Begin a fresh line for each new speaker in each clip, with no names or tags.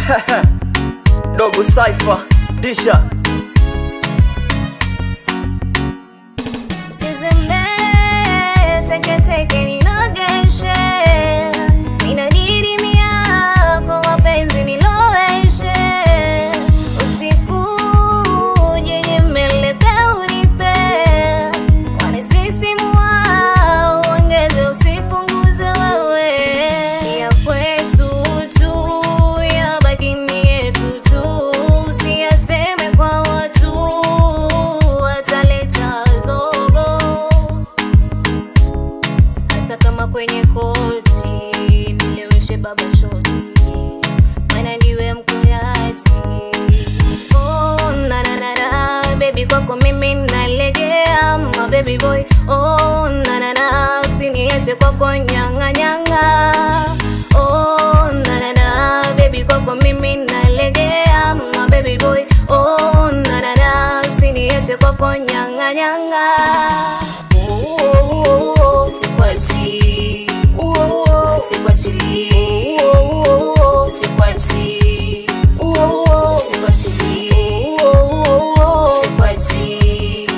Dogo Cypher, Disha
Usizembee, teke teke ninogeshe. Ninadidimia kwa mapenzi niloweshe. Usiku uje nimelepe unipe. Wanisisimua, uongeze usipunguze wewe. Ya kwetu tu, yabaki ni yetu tu. Usiyaseme kwa watu, wataleta zogo hata kama kwenye koti nileweshe baba shoti maana niwe mkonyaji oh, na, na, na, na, baby kwako mimi nalegea ma baby boy oh, na, na, na, usiniache kwako nyanga nyanga oh, na, na, na, baby kwako mimi nalegea ma baby boy oh, na, na, na, usiniache kwako nyanga nyanga Sikwachi, sikwachi, sikwachi, sikwachi, sikwachi,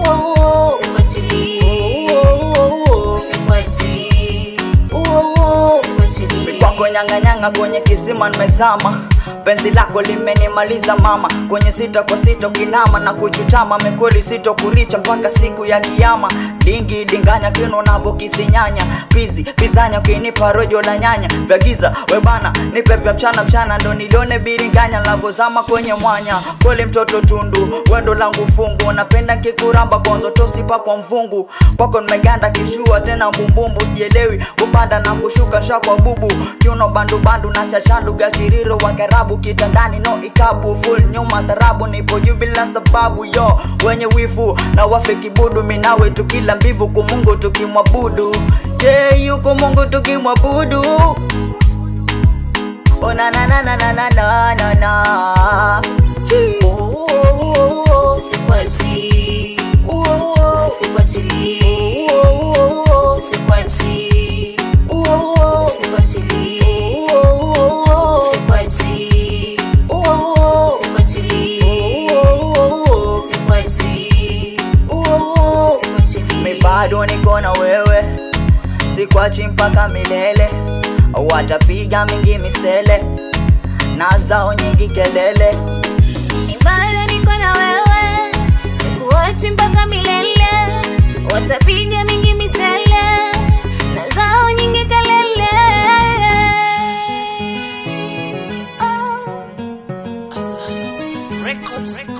sikwachi, sikwachi,
kwako nyang'anyanga kwenye kisima nimezama penzi lako limenimaliza mama kwenye sita kwa sita kinama na kuchutama mekoli sito kuricha mpaka siku ya kiama dingi dinganya kino navo kisinyanya pizi pizanya ukinipa rojo la nyanya vya giza webana nipe vya mchana mchana ndo nilione biringanya lavozama kwenye mwanya kweli mtoto tundu wendo langu fungu napenda nkikuramba kwanzo tosipa kwa mvungu kwako nimeganda kishua tena mbumbumbu sielewi kupanda na kushuka shakwa bubu kiuno bandubandu na chachandu gachiriro wa karabu kitandani no ikabu full nyuma tarabu nipo juu bila sababu yo wenye wivu na wafe kibudu minawe tukila mbivu kumungu tukimwabudu je yeah, yuko mungu tukimwabudu Oh na na na na na na na na na
sikwachi, sikwachi, sikwachi, sikwachi, sikwachi, sikwachi, sikwachi,
Mi bado niko na wewe sikwachi mpaka milele watapiga mingi misele na zao nyingi kelele
bado niko na wewe, sikuachi mpaka milele, watapiga mingi misele na zao nyingi kelele. Oh.
Asali Records.